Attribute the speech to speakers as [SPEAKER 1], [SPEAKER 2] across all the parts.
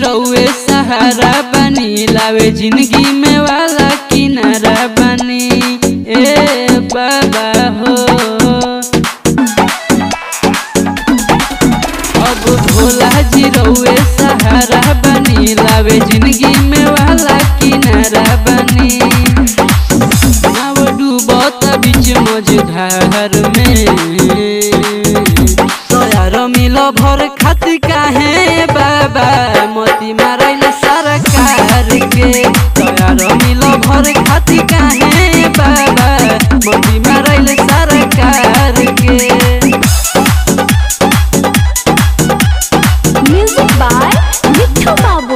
[SPEAKER 1] रउए सहारा बनी लावे जिंदगी में वाला किनारा बनी ए बाबा हो अब भोला जी रउए सहारा बनी लावे जिंदगी में वाला किनारा बनी नाव डूबत बीच मझधार में तोयार मिल भर खातिर काहे बाबा मोती मारैल सरकार के तोयार मिल भर खातिर काहे बाबा मोती मारैल सरकार के
[SPEAKER 2] Music by Mithu Babu.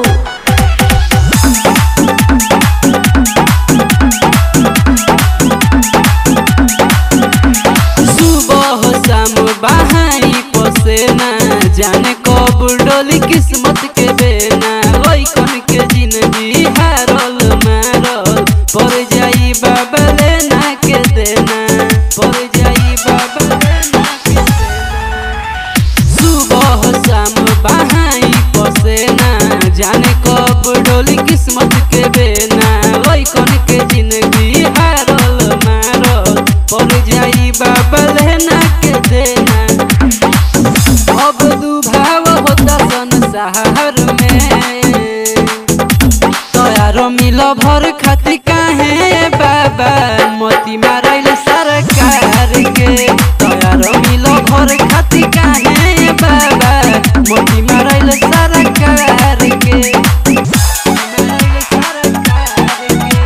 [SPEAKER 1] सुबह शाम बहाई पसेना जाने कब डोली किस्मत के बेना लइकन के जिंदगी हारल मारल पर जाई बाबा लेना के देना पर जाई बाबा लेना के देना सुबह शाम बहाई पसेना जाने कब डोली किस्मत के बेना लइकन के जिंदगी हारल मारल पर जाई बाबा लेना के देना अब दुभाव होता संसार में तोयारो मिल भर खातिर काहे बाबा मोती मारैल सरकार के तोयारो मिल भर खातिर काहे बाबा मोती मारैल सरकार के मारैल सरकार के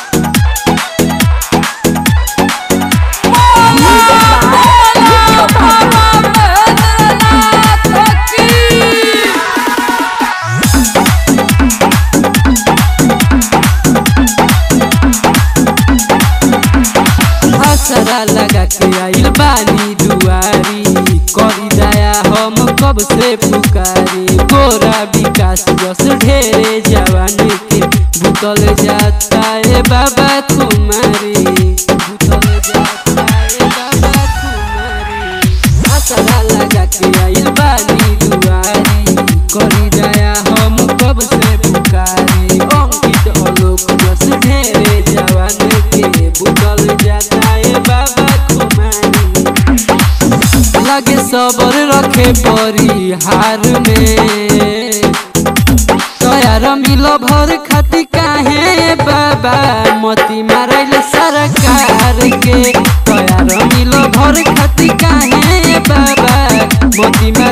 [SPEAKER 2] Music by Mithu Babu.
[SPEAKER 1] असरा लगा के आइल बानी दुआरी करी दया हम कब से पुकारी गोरा विकास बस ढेरे जवान के बुतल जाता है बाबा कुमारी बुतल जाता है बाबा कुमारी असरा लगा के आइल बानी दुआरी करी दया हम कब से पुकारी अंकित आलोक बस ढेरे जवान के बुतल जाता है बाबा कुमारी लगे सबर रखे परी हार में तोयार मिल भर खातिर काहे बाबा मोती मारैल सरकार के तोयार मिल भर खातिर काहे बाबा मोती